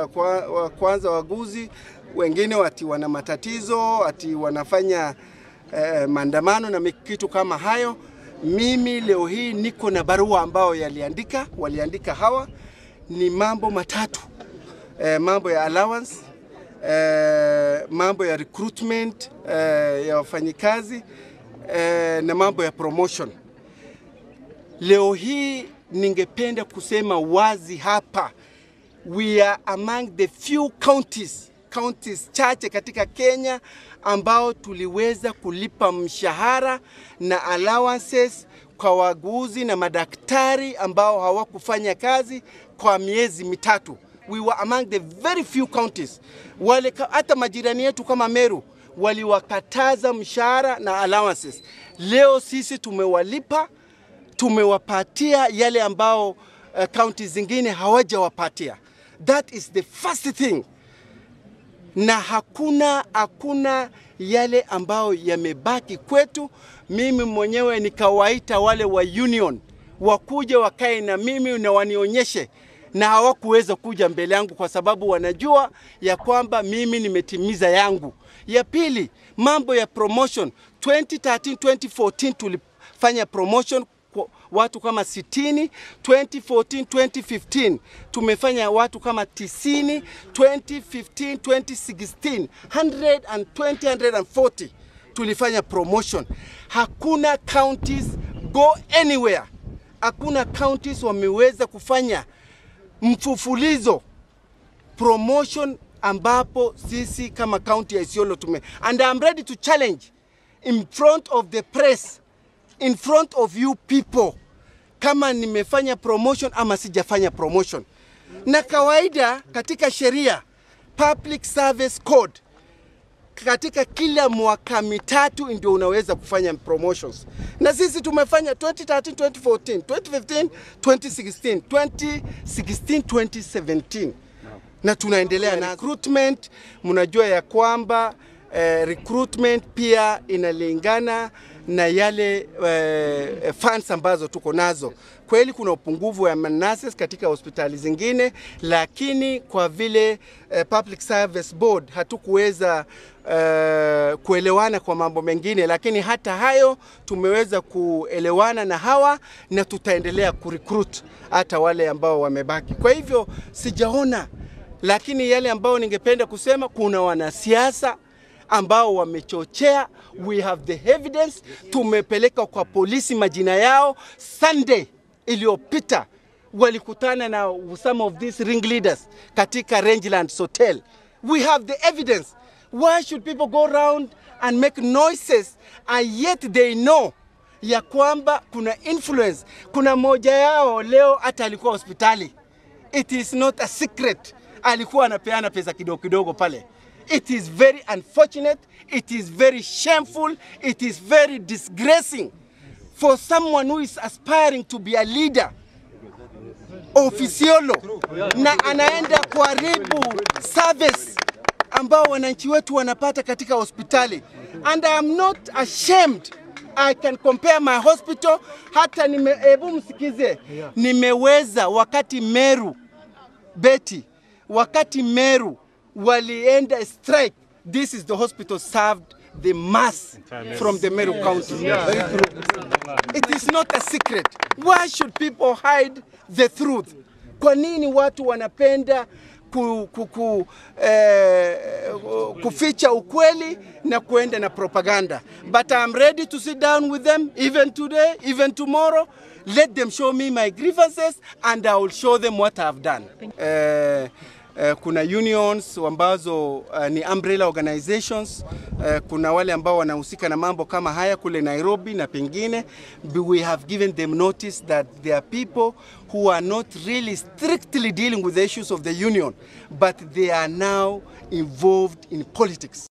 Kwa, wa kwanza waguzi wengine ati wana matatizo ati wanafanya eh, maandamano na kitu kama hayo. Mimi leo hii niko na barua ambao yaliandika waliandika hawa ni mambo matatu eh, mambo ya allowance eh, mambo ya recruitment eh, ya wafanyikazi eh, na mambo ya promotion. Leo hii ningependa kusema wazi hapa, we are among the few counties counties chache katika Kenya ambao tuliweza kulipa mshahara na allowances kwa waguzi na madaktari ambao hawakufanya kazi kwa miezi mitatu. We were among the very few counties. Wale hata majirani yetu kama Meru waliwakataza mshahara na allowances. Leo sisi tumewalipa, tumewapatia yale ambao uh, counties zingine hawajawapatia. That is the first thing na hakuna hakuna yale ambayo yamebaki kwetu. Mimi mwenyewe nikawaita wale wa union wakuja wakae na mimi na wanionyeshe, na hawakuweza kuja mbele yangu kwa sababu wanajua ya kwamba mimi nimetimiza yangu. Ya pili, mambo ya promotion 2013 2014 tulifanya promotion watu kama 60, 2014 2015 tumefanya watu kama 90, 2015 2016 120 140 tulifanya promotion. Hakuna counties go anywhere, hakuna counties wameweza kufanya mfufulizo promotion ambapo sisi kama county ya Isiolo tume and I'm ready to challenge in front of the press in front of you people kama nimefanya promotion ama sijafanya promotion. Na kawaida katika sheria Public Service Code, katika kila mwaka mitatu ndio unaweza kufanya promotions, na sisi tumefanya 2013, 2014, 2015, 2016, 2016, 2017 na tunaendelea na recruitment. Mnajua ya kwamba eh, recruitment pia inalingana na yale uh, funds ambazo tuko nazo. Kweli kuna upungufu wa nurses katika hospitali zingine, lakini kwa vile uh, Public Service Board hatukuweza uh, kuelewana kwa mambo mengine, lakini hata hayo tumeweza kuelewana na hawa na tutaendelea kurecruit hata wale ambao wamebaki. Kwa hivyo sijaona, lakini yale ambao ningependa kusema, kuna wanasiasa ambao wamechochea. We have the evidence, tumepeleka kwa polisi majina yao. Sunday iliyopita walikutana na some of these ringleaders katika Rangelands Hotel. We have the evidence. Why should people go around and make noises and yet they know ya kwamba kuna influence. Kuna moja yao leo hata alikuwa hospitali. It is not a secret, alikuwa anapeana pesa kidogo kidogo pale. It is very unfortunate. It is very shameful. It is very disgracing for someone who is aspiring to be a leader of Isiolo na anaenda kuharibu service ambao wananchi wetu wanapata katika hospitali. And I am not ashamed. I can compare my hospital. Hata nime, hebu msikize, nimeweza wakati Meru Betty, wakati Meru walienda strike. This is the hospital served the mass from the Meru County. It is not a secret. Why should people hide the truth? Kwa nini watu wanapenda ku, ku, ku, eh, kuficha ukweli na kuenda na propaganda? But I'm ready to sit down with them even today, even tomorrow. Let them show me my grievances and I will show them what I've done. Eh, Uh, kuna unions ambazo uh, ni umbrella organizations uh, kuna wale ambao wanahusika na mambo kama haya kule Nairobi na pengine. We have given them notice that there are people who are not really strictly dealing with the issues of the union but they are now involved in politics.